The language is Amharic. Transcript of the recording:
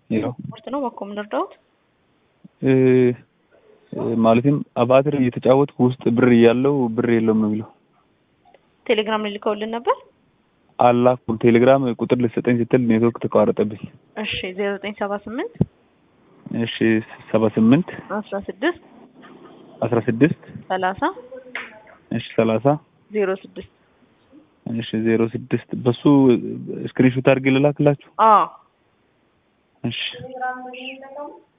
ሄሎ ስፖርት ነው በኮ የምንረዳውት እ እ ማለትም አባትር እየተጫወትኩ ውስጥ ብር እያለው ብር የለውም ነው የሚለው። ቴሌግራም ላይ ልከውልን ነበር። አላኩም። ቴሌግራም ቁጥር ልሰጠኝ ስትል ኔትወርክ ተቋረጠብኝ። እሺ ዜሮ ዘጠኝ ሰባ ስምንት እሺ ሰባ ስምንት አስራ ስድስት አስራ ስድስት ሰላሳ እሺ ሰላሳ ዜሮ ስድስት እሺ ዜሮ ስድስት በሱ ስክሪንሾት አድርጌ ልላክላችሁ። አዎ እሺ